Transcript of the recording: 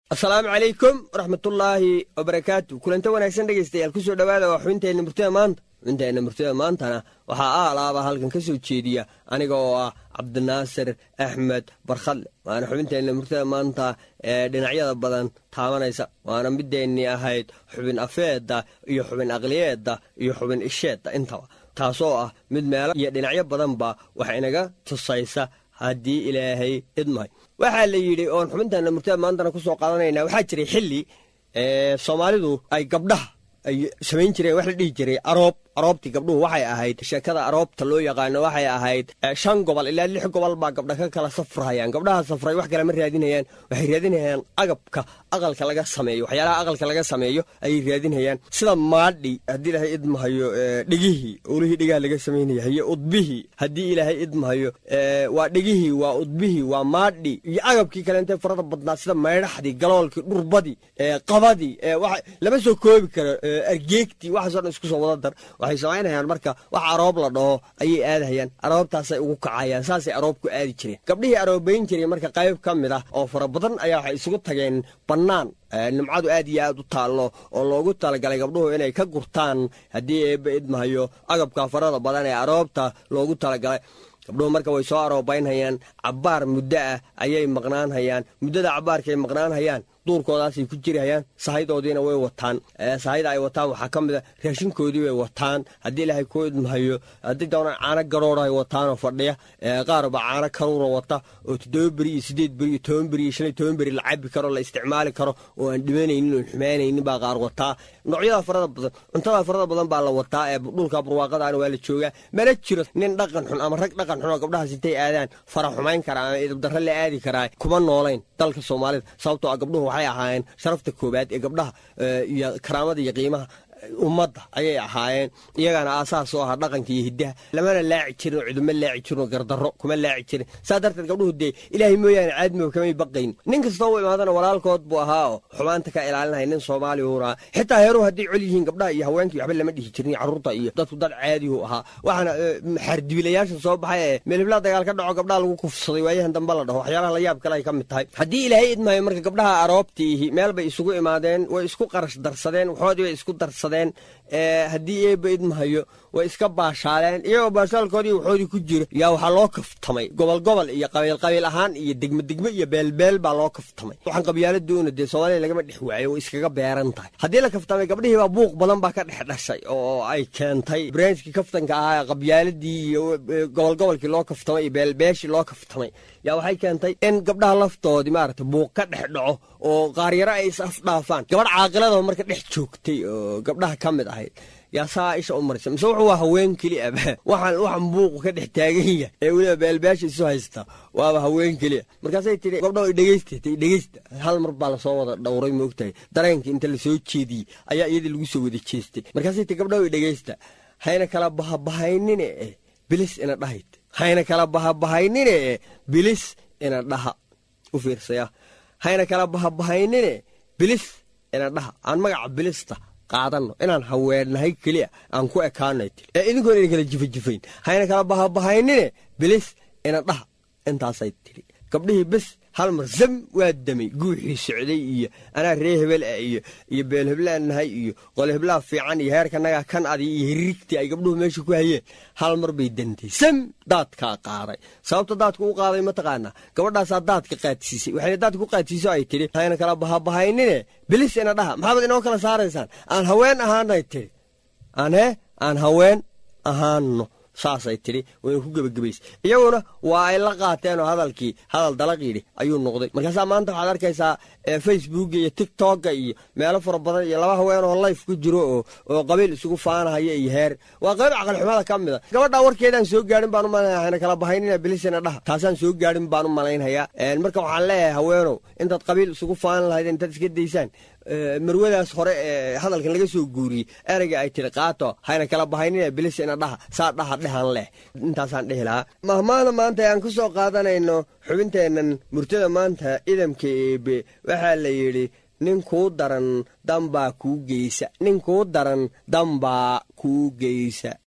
asalaamu calaykum waraxmatullaahi wabarakaatu kulanta wanaagsan dhegaystayaal kusoo dhowaada waa xubinteenna murtida maanta xubinteenna murtida maantana waxaa aalaaba halkan ka soo jeediya aniga oo ah cabdinaasir axmed barkhadle waana xubinteenna murtida maanta ee dhinacyada badan taabanaysa waana mideennii ahayd xubin afeedda iyo xubin aqliyeedda iyo xubin isheedda intaba taasoo ah mid meelo iyo dhinacyo badanba wax inaga tusaysa haddii ilaahay idmahay waxaa la yidhi oon xubintaana murtada maantana ku soo qaadanayna waxaa jiray xilli soomaalidu ay gabdhaha ay samayn jireen wax la dhihi jiray aroob aroobtii gabdhuhu waxay ahayd sheekada aroobta loo yaqaano waxay ahayd shan gobol ilaa lix gobol baa gabdha ka kala safrahayaan gabdhaha safray wax kale ma raadinayaan waxay raadinayaan agabka aqalka laga sameeyo waxyaalaha aqalka laga sameeyo ayay raadinayaan sida maadhi haddii ilaahay idmahayo dhegihii olihii dhegaha laga samaynayahayo udbihii haddii ilaahay idmahayo waa dhegihii waa udbihii waa maadhi iyo agabkii kale intay farada badnaa sida maydhaxdii galoolkii dhurbadii qabadii lama soo koobi karo argeegtii waxaasoo dhan isku soo wada dar waxay samaynayaan marka wax aroob la dhaho ayay aadahayaan aroobtaasay ugu kacayaan saasay aroob ku aadi jireen gabdhihii aroobayn jiray marka qayb ka mid ah oo fara badan ayaa waxay isugu tageen bannaan nimcadu aad iyo aad u taallo oo loogu talagalay gabdhuhu inay ka gurtaan haddii eebba idmahayo agabka farada badan ee aroobta loogu talagalay gabdhuhu marka way soo aroobaynhayaan cabbaar muddo ah ayay maqnaanhayaan muddada cabbaarkaay maqnaanhayaan duurkoodaasay ku jirihayaan sahaydoodiina way wataan sahayda ay wataan waxaa ka mid a raashinkoodii bay wataan haddii ilaahay kuu idmahayo haddii doonaan caano garoora ay wataanoo fadhiya qaarba caano karuura wata oo toddoba beri iyo siddeed beri iyo toban beri iyo shan iyo toban beri la cabi karo la isticmaali karo oo aan dhimanaynin oon xumaanaynin baa qaar wataa noocyada farada badan cuntada farada badan baa la wataa ee dhulka barwaaqadaana waa la joogaa mana jiro nin dhaqan xun ama rag dhaqan xun oo gabdhahaas intay aadaan fara xumayn karaa ama idabdarre la aadi karaa kuma noolayn dalka soomaalida sababtoo ah gabdhuhu waxay ahaayeen sharafta koobaad ee gabdhaha iyo karaamada iyo qiimaha ummadda ayay ahaayeen iyagaana aasaas oo ahaa dhaqanka iyo hiddaha lamana laaci jirin oo ciduma laaci jirin oo gardarro kuma laaci jirin saa darteed gabdhuhu dee ilaahay mooyaane caadmiba kamay baqayn nin kastoo u imaadana walaalkood buu ahaa oo xumaanta ka ilaalinaya nin soomaaliya uuna xitaa heeruhu hadday col yihiin gabdhaha iyo haweenkii waxba lama dhihi jirin carruurta iyo dadku dad caadihu ahaa waxaana xaardibilayaasha soo baxay ee meelhiblaa dagaal ka dhaco gabdhaha lagu kufsaday waayahan dambe la dhaho waxyaalaha la yaab kale ay ka mid tahay haddii ilaahay idmahayo marka gabdhaha aroobtiihi meel bay isugu imaadeen way isku qarash darsadeen waxoodii bay isku darsadeen haddii eebba idmahayo way iska baashaaleen iyagoo baashaalkoodii waxoodii ku jiro yaa waxaa loo kaftamay gobol gobol iyo qabiil qabiil ahaan iyo degme degme iyo beelbeel baa loo kaftamay waxaan qabyaaladuna dee soomaaliya lagama dhex waayo way iskaga beeran tahay haddii la kaftamay gabdhihii baa buuq badan baa ka dhex dhashay oo ay keentay barnaamijkii kaftanka ahaa qabyaaladii iyo gobol gobolkii loo kaftamay iyo beelbeeshii loo kaftamay yaa waxay keentay in gabdhaha laftoodii maarata buuq ka dhex dhaco oo qaaryaro ay is afdhaafaan gabadh caaqilada marka dhex joogtay oo gabdhaha ka mid ahayd yaa saa isha u marisa mise wuxuu waa haween keliya waxaan waxan buuqu ka dhex taagan yahay ee weliba beelbeesha isu haysta waaba haween keliya markaasay tidhi gabdhaho idhegeysta idhegeysta hal mar baa lasoo wada dhowray moogtahay dareenkii inta lasoo jeediyey ayaa iyadii lagu soo wada jeestay markaasay tii gabdhaho idhegeysta hayna kala bahabahaynine eh bilis ina dhahayd hayna kala bahabahaynine eh bilis ina dhaha u fiirsaya hayna kala bahabahaynine bilis ina dhaha aan magaca bilista qaadano inaan haweennahay keliya aan ku ekaanay tii ee idinkoon ina kala jifajifayn hayna kala bahabahaynine bilis ina dhaha intaasay tidhi gabdhihii bes hal mar zam waa damay guuxii socday iyo anaa ree hebel ah iyo iyo beelheblaan nahay iyo qolheblaa fiican iyo heerkanaga kan adi iyo hirigtii ay gabdhuhu meesha ku hayeen hal mar bay dantay sam daadkaa qaaday sababta daadka u qaaday mataqaanaa gabadhaasaa daadka qaadsiisay waxayna daadka ku qaadsiiso ay tidhi hayna kala bahabahaynine bilis ina dhaha maxaabad inoo kala saaraysaan aan haween ahaanay tidhi aan hee aan haween ahaanno saasay tidhi wayna ku gebagabaysay iyaguna waa ay la qaateen oo hadalkii hadal dalaqiidhi ayuu noqday markaasaa maanta waxaad arkaysaa facebooka iyo tigtokga iyo meelo fara badan iyo laba haween oo layf ku jiro oo oo qabiil isugu faanahaya iyo heer waa qayb caqalxumada ka mid a gabadhaa warkeedaan soo gaadhin baan u malaynaya hayna kala bahaynina bilisina dhaha taasaan soo gaadhin baan u malaynhayaa marka waxaan leeyahay haweenow intaad qabiil isugu faanan lahaydeen intaad iska daysaan marwadaas hore ee hadalkan laga soo guuriyey ereyga ay tiri qaato hayna kala bahaynina bilis ina dhaha saa dhaha dhehan leh intaasaan dhehi lahaa mahmaada maanta aan ku soo qaadanayno xubinteennan murtada maanta idamka eebe waxaa la yidhi nin kuu daran dambaa kuu geysa nin kuu daran dambaa kuu geysa